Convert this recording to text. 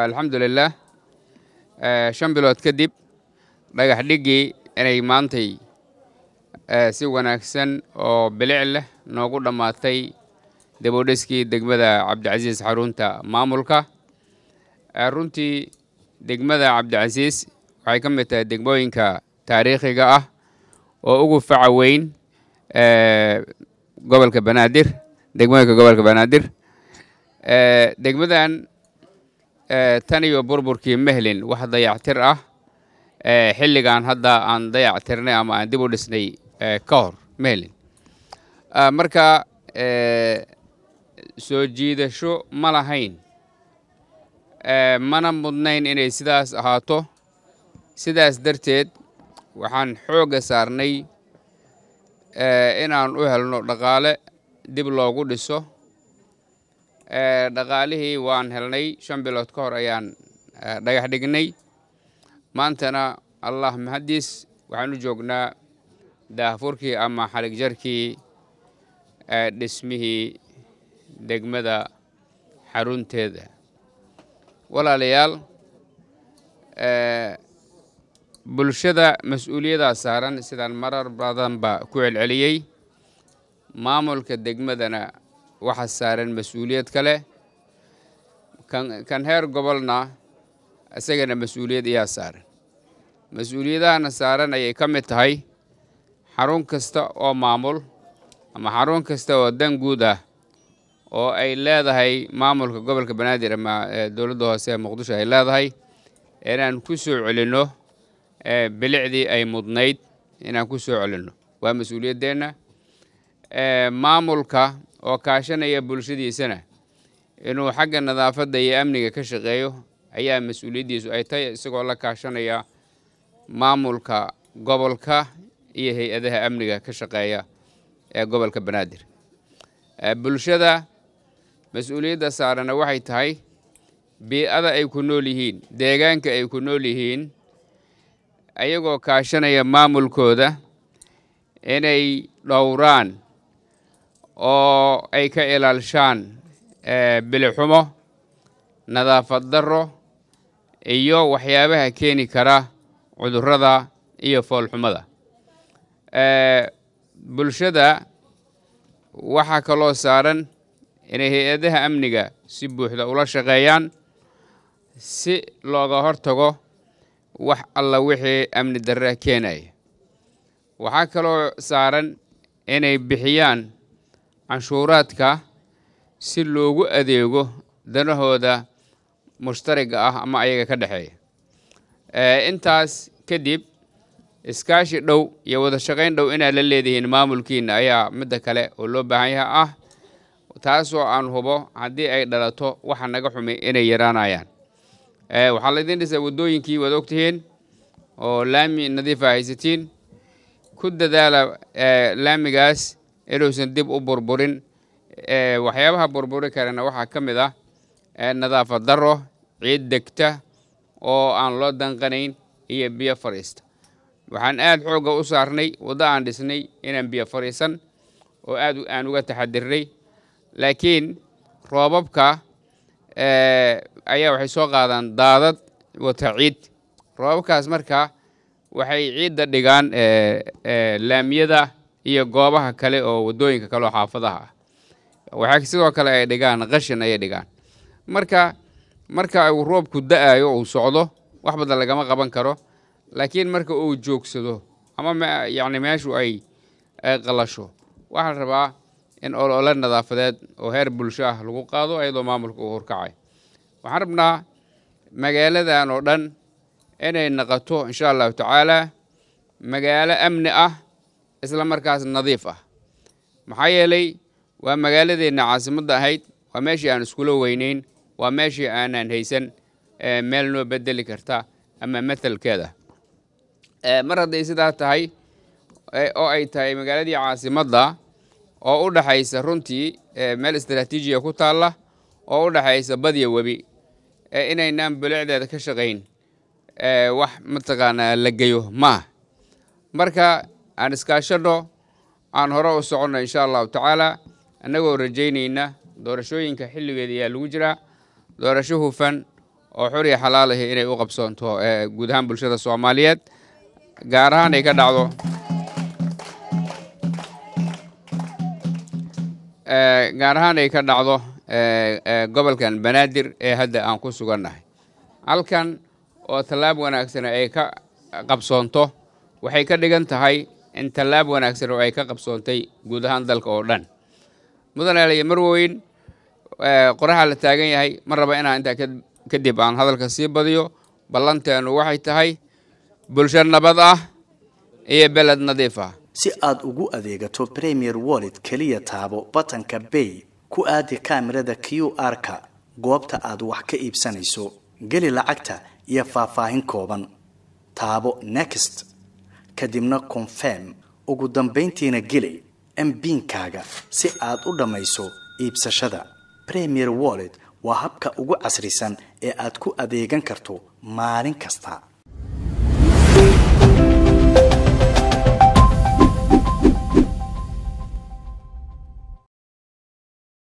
alxamdulilah shan bilood kadib dhagax dhiggii inay maantay si wanaagsan oo bilic leh noogu dhammaatay dabodheskii degmada cabdicasiis xarunta maamulka runtii degmada cabdicasiis waxay ka mid tahay degmooyinka taariikhiga ah oo ugu faca weyn gobolka banaadir degmooyinka gobolka banaadir degmadan tan iyo burburkii mehlin wax dayactir ah xilligan hadda aan dayactirnay ama aan dib u dhisnay ka hor mehlin marka soo jiidasho ma lahayn mana mudnayn inay sidaas ahaato sidaas darteed waxaan xoogga saarnay inaan u helno dhaqaale dib loogu dhiso dhaqaalihii waan helnay shan bilood ka hor ayaan dhagax dhignay maantana allah mahaddiis waxaan u joognaa daahfurkii ama xalig jarkii dhismihii degmada xarunteeda walaalayaal bulshada mas-uuliyaddaa saaran sidaan marar badanba ku celceliyey maamulka degmadana waxa saaran mas-uuliyad kale kan heer gobolna isagana mas-uuliyad iyaa saaran mas-uuliyadahana saaran ayay ka mid tahay xarun kasta oo maamul ama xarun kasta oo dan guud ah oo ay leedahay maamulka gobolka banaadir ama dowladda hoose ee muqdisho ay leedahay inaan ku soo celinno bilicdii ay mudnayd inaan ku soo celinno waa mas-uuliyaddeenna maamulka oo kaashanaya bulshadiisana inuu xagga nadaafadda iyo amniga ka shaqeeyo ayaa mas-uuliyaddiisu ay tahay isagoo la kaashanaya maamulka gobolka iyo hay-adaha amniga ka shaqeeya ee gobolka banaadir bulshada mas-uuliyadda saarana waxay tahay bii-ada ay ku nool yihiin deegaanka ay ku nool yihiin ayagoo kaashanaya maamulkooda inay dhowraan oo ay ka ilaalshaan bilixumo nadaafad darro iyo waxyaabaha keeni kara cudurrada iyo foolxumada bulshada waxaa kaloo saaran inay hay-adaha amniga si buuxda ula shaqeeyaan si looga hortago wax alla wixii amni darre keenaya waxaa kaloo saaran inay bixiyaan canshuuraadka si loogu adeego danahooda mushtariga ah ama ayaga ka dhexeeya intaas kadib iskaashi dhow iyo wada shaqayn dhow inaad la leedihiin maamulkiina ayaa midda kale oo loo baahan yaha ah taasoo aan hubo haddii ay dhalato waxa naga xumi inay yaraanayaan waxaa laydin dhisaa waddooyinkii waad ogtihiin oo laami nadiifa haysatiin ku dadaala laamigaas inuusan dib u burburin waxyaabaha burburi karana waxaa ka mid ah nadaafad darro ciid degta oo aan loo danqanayn iyo biyo fadhiista waxaan aad xoogga u saarnay waddo aan dhisnay inaan biyo fadhiisan oo aad aan uga taxadirnay laakiin roobabka ayaa waxay soo qaadaan daadad wata ciid roobabkaas marka waxay ciidda dhigaan laamiyada iyo goobaha kale oo waddooyinka kale oo xaafadaha ah waxaa sidoo kale ay dhigaan qashin ayay dhigaan marka marka uu roobku da-ayo uu socdo wax badan lagama qaban karo laakiin marka uu joogsado ama yacni meeshu ay qalasho waxaa la rabaa in olole nadaafadeed oo heer bulsho ah lagu qaado iyadoo maamulka uu horkacay waxaan rabnaa magaaladan oo dhan inay naqato insha allahu tacaala magaalo amni ah isla markaas nadiif ah maxaa yeelay waa magaaladeenna caasimadda ahayd waa meeshii aan iskula weyneyn waa meeshii aanan haysan meel noo bedeli karta ama mathalkeeda mar hadday sidaa tahay oo ay tahay magaaladii caasimadda oo u dhaxaysa runtii meel istaraatiijiya ku taalla oo u dhaxaysa badya webi inaynaan bilicdeeda ka shaqayn wax mataqaanaa la geyo maah marka aan iskaashadho aan hore u soconno insha allahu tacaala annagoo rajaynayna doorashooyinka xilligeeda ayaa lagu jiraa doorasho hufan oo xur iyo xalaalahi inay u qabsoonto guud ahaan bulshada soomaaliyeed gaar ahaan ay ka dhacdo gaar ahaan ay ka dhacdo gobolkan banaadir ee hadda aan ku sugannahay halkan oo tallaab wanaagsan ay ka qabsoonto waxay ka dhigan tahay in tallaab wanaagsan oo ay ka qabsoontay guud ahaan dalka oo dhan mudan eelayo marweyn qoraxa la taagan yahay ma raba inaan intaa kadib aan hadalka sii badiyo ballanteenu waxay tahay bulsho nabad ah iyo beled nadiif ah si aad ugu adeegato premier wallet keliya taabo batanka bay ku aadi kaamirada q r-ka goobta aad wax ka iibsanayso geli lacagta iyo faahfaahin kooban taabo next kadibna confirm ugu dambayntiina geli mbiinkaaga si aad u dhammayso iibsashada premier wallet waa habka ugu casrisan ee aad ku adeegan karto maalin kasta